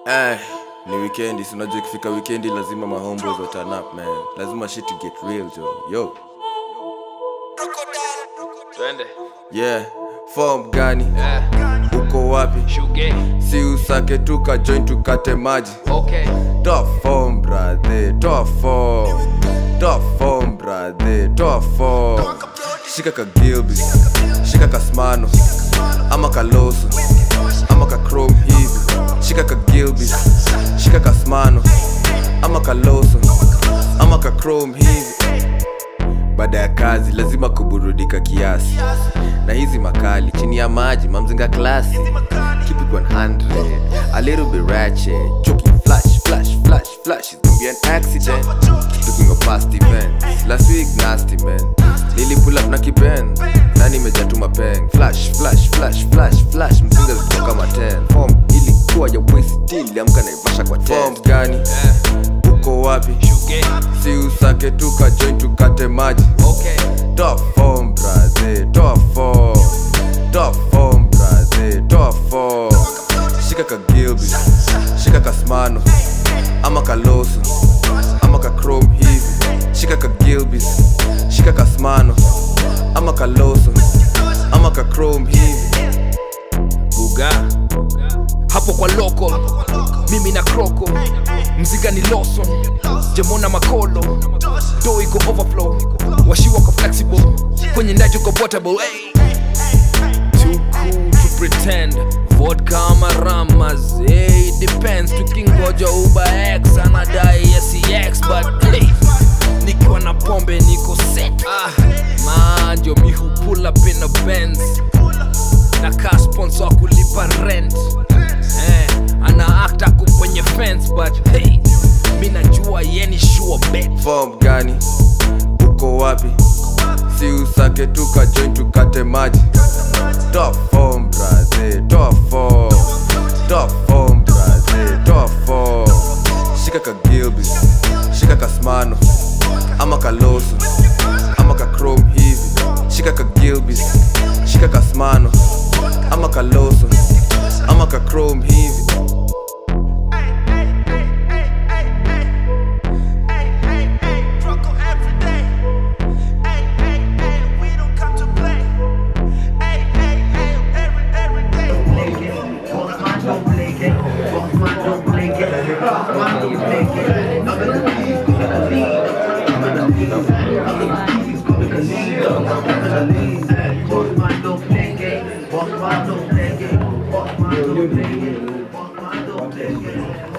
Eh, ni weekendi, si unajua ikifika weekendi lazima mahomeboys wa turn up man. Lazima shit get real jo. Yo. Twende. Yeah. Form gani? Eh, Uko wapi? shuge. Si usake tuka join tukate maji. Okay. Top form brother, top form. Top form brother, top form. Shika ka Gilbis, shika ka Smano, ama ka Loso, ama ka Chrome hivi. Shika ka Gilbis, shika ka Smano, ama ka Loso, ama ka Chrome hivi. Baada ya kazi lazima kuburudika kiasi, na hizi makali chini ya maji mamzinga klasi. Keep it 100, a little bit ratchet, choking flash, flash, flash, flash. It's gonna be an accident. Looking of past events, last week nasty man. Nili pull up na kipen, na nimejatuma peng. Flash, flash, flash, flash, flash. Mzinga ziko kama 10. Form ilikuwa ya waist, iliamka naivasha kwa 10. Form gani? Eh, Uko wapi? shuge. Si usake tuka join tukate maji. Okay. Top form, brother, top form. Top form, brother, top form. Shika ka Gilbis, shika ka Smano, ama ka Loso, ama ka Chrome hivi. Shika ka Gilbis, shika ka Smano, ama ka Loso, ama ka Chrome hivi. Buga. Hapo kwa loko. Mimi na kroko. Mziga ni loso. Jemona makolo. Do iko overflow. Washi wako flexible. Kwenye ndaji uko portable. Hey. Too cool to pretend. Vodka ama ramas. Hey, depends. Tukingoja Uber X anadai SEX but hey. Nikiwa na pombe niko set. Ah, manjo mi hu pull up in a Benz na ka sponsor wa kulipa rent eh, ana act ako kwenye fence but hey, mi najua yeni sure bet Form gani? Uko wapi? Si usake tuka join tukate maji. Top form, brother, top form. Top form, brother, top form. Shika ka Gilbis, shika ka Smano, ama ka Loso, ama ka Chrome hivi. Shika ka Gilbis, shika ka Smano, ama ka Loso, ama ka Chrome hivi. Boss man don't play game.